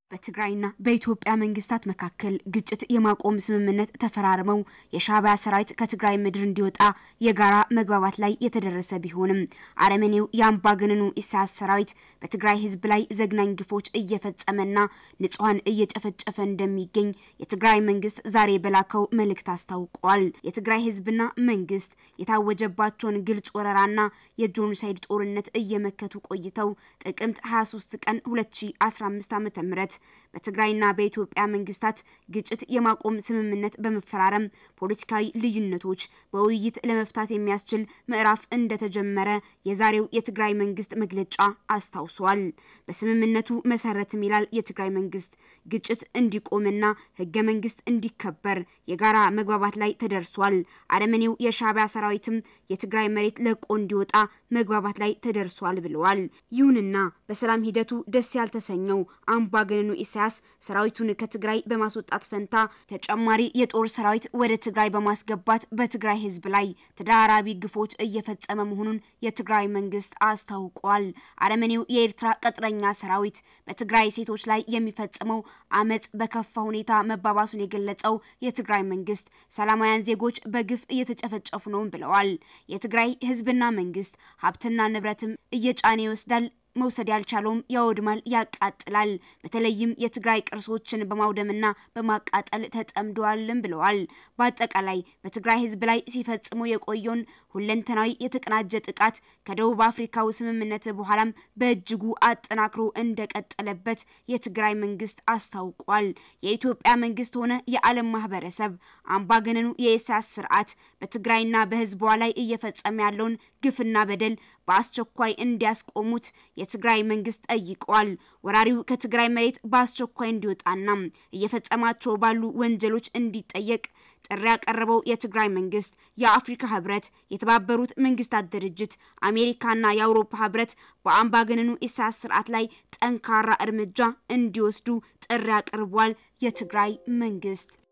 በትግራይና በኢትዮጵያ መንግስታት መካከል ግጭት የማቆም ስምምነት ተፈራርመው የሻዕቢያ ሰራዊት ከትግራይ ምድር እንዲወጣ የጋራ መግባባት ላይ የተደረሰ ቢሆንም አረመኔው የአምባገነኑ ኢሳያስ ሰራዊት በትግራይ ህዝብ ላይ ዘግናኝ ግፎች እየፈጸመና ንጹሐን እየጨፈጨፈ እንደሚገኝ የትግራይ መንግስት ዛሬ በላከው መልእክት አስታውቋል። የትግራይ ህዝብና መንግስት የታወጀባቸውን ግልጽ ወረራና የጄኖሳይድ ጦርነት እየመከቱ ቆይተው ጥቅምት 23 ቀን 2015 ዓ.ም በትግራይና በኢትዮጵያ መንግስታት ግጭት የማቆም ስምምነት በመፈራረም ፖለቲካዊ ልዩነቶች በውይይት ለመፍታት የሚያስችል ምዕራፍ እንደተጀመረ የዛሬው የትግራይ መንግስት መግለጫ አስታውሷል። በስምምነቱ መሰረትም ይላል የትግራይ መንግስት ግጭት እንዲቆምና ህገ መንግስት እንዲከበር የጋራ መግባባት ላይ ተደርሷል። አረመኔው የሻዕቢያ ሰራዊትም የትግራይ መሬት ለቆ እንዲወጣ መግባባት ላይ ተደርሷል ብለዋል። ይሁንና በሰላም ሂደቱ ደስ ያልተሰኘው አምባገነኑ ኢሳያስ ሰራዊቱን ከትግራይ በማስወጣት ፈንታ ተጨማሪ የጦር ሰራዊት ወደ ትግራይ በማስገባት በትግራይ ህዝብ ላይ ተደራራቢ ግፎች እየፈጸመ መሆኑን የትግራይ መንግስት አስታውቋል። አረመኔው የኤርትራ ቅጥረኛ ሰራዊት በትግራይ ሴቶች ላይ የሚፈጽመው አመፅ በከፋ ሁኔታ መባባሱን የገለጸው የትግራይ መንግስት ሰላማውያን ዜጎች በግፍ እየተጨፈጨፉ ነው ብለዋል። የትግራይ ህዝብና መንግስት ሀብትና ንብረትም እየጫነ ይወስዳል መውሰድ ያልቻለውም ያወድማል፣ ያቃጥላል። በተለይም የትግራይ ቅርሶችን በማውደምና በማቃጠል ተጠምደዋልም ብለዋል። በአጠቃላይ በትግራይ ህዝብ ላይ ሲፈጽሙ የቆየውን ሁለንተናዊ የተቀናጀ ጥቃት ከደቡብ አፍሪካው ስምምነት በኋላም በእጅጉ አጠናክሮ እንደቀጠለበት የትግራይ መንግስት አስታውቋል። የኢትዮጵያ መንግስት ሆነ የዓለም ማህበረሰብ አምባገነኑ የኢሳያስ ስርዓት በትግራይና በህዝቧ ላይ እየፈጸመ ያለውን ግፍና በደል በአስቸኳይ እንዲያስቆሙት የትግራይ መንግስት ጠይቀዋል። ወራሪው ከትግራይ መሬት በአስቸኳይ እንዲወጣና እየፈጸማቸው ባሉ ወንጀሎች እንዲጠየቅ ጥሪ ያቀረበው የትግራይ መንግስት የአፍሪካ ህብረት፣ የተባበሩት መንግስታት ድርጅት፣ አሜሪካና የአውሮፓ ህብረት በአምባገነኑ ኢሳያስ ስርዓት ላይ ጠንካራ እርምጃ እንዲወስዱ ጥሪ አቅርቧል። የትግራይ መንግስት